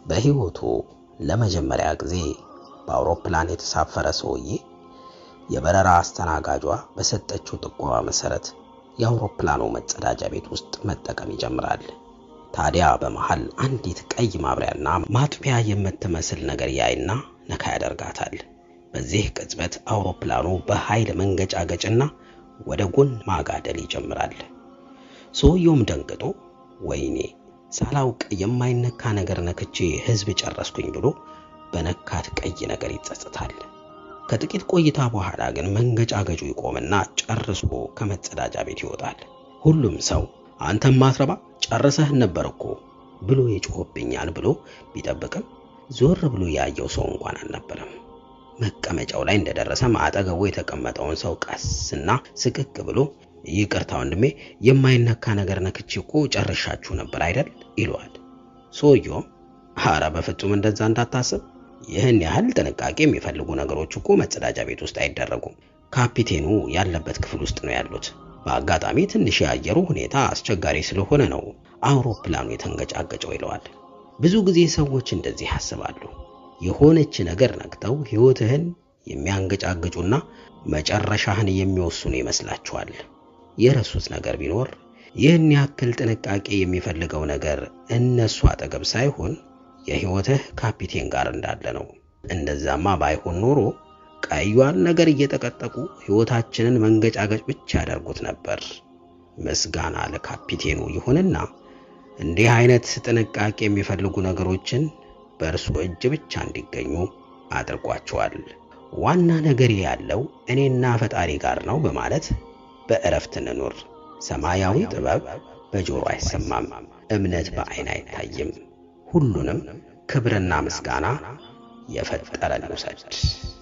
በሕይወቱ ለመጀመሪያ ጊዜ በአውሮፕላን የተሳፈረ ሰውዬ የበረራ አስተናጋጇ በሰጠችው ጥቆማ መሰረት የአውሮፕላኑ መጸዳጃ ቤት ውስጥ መጠቀም ይጀምራል። ታዲያ በመሃል አንዲት ቀይ ማብሪያና ማጥፊያ የምትመስል ነገር ያይና ነካ ያደርጋታል። በዚህ ቅጽበት አውሮፕላኑ በኃይል መንገጫገጭና ወደ ጎን ማጋደል ይጀምራል። ሰውየውም ደንግጦ ወይኔ ሳላውቅ የማይነካ ነገር ነክቼ ሕዝብ ጨረስኩኝ ብሎ በነካት ቀይ ነገር ይጸጽታል። ከጥቂት ቆይታ በኋላ ግን መንገጫገጩ ይቆምና ጨርሶ ከመጸዳጃ ቤት ይወጣል። ሁሉም ሰው አንተም ማትረባ ጨርሰህን ነበር እኮ ብሎ ይጮህብኛል ብሎ ቢጠብቅም ዞር ብሎ ያየው ሰው እንኳን አልነበረም። መቀመጫው ላይ እንደደረሰም አጠገቡ የተቀመጠውን ሰው ቀስና ስቅቅ ብሎ ይቅርታ ወንድሜ፣ የማይነካ ነገር ነክቼ እኮ ጨርሻችሁ ነበር አይደል ይለዋል። ሰውየውም ኧረ በፍጹም እንደዛ እንዳታስብ፣ ይህን ያህል ጥንቃቄ የሚፈልጉ ነገሮች እኮ መጸዳጃ ቤት ውስጥ አይደረጉም። ካፒቴኑ ያለበት ክፍል ውስጥ ነው ያሉት። በአጋጣሚ ትንሽ የአየሩ ሁኔታ አስቸጋሪ ስለሆነ ነው አውሮፕላኑ የተንገጫገጨው ይለዋል። ብዙ ጊዜ ሰዎች እንደዚህ ያስባሉ። የሆነች ነገር ነክተው ሕይወትህን የሚያንገጫግጩና መጨረሻህን የሚወስኑ ይመስላችኋል። የረሱት ነገር ቢኖር ይህን ያክል ጥንቃቄ የሚፈልገው ነገር እነሱ አጠገብ ሳይሆን የሕይወትህ ካፒቴን ጋር እንዳለ ነው። እንደዛማ ባይሆን ኖሮ ቀዩን ነገር እየጠቀጠቁ ሕይወታችንን መንገጫገጭ ብቻ ያደርጉት ነበር። ምስጋና ለካፒቴኑ ይሁንና እንዲህ አይነት ጥንቃቄ የሚፈልጉ ነገሮችን በእርሱ እጅ ብቻ እንዲገኙ አድርጓቸዋል። ዋና ነገር ያለው እኔና ፈጣሪ ጋር ነው በማለት በእረፍት እንኑር። ሰማያዊ ጥበብ በጆሮ አይሰማም፣ እምነት በዓይን አይታይም። ሁሉንም ክብርና ምስጋና የፈጠረን ውሰድ።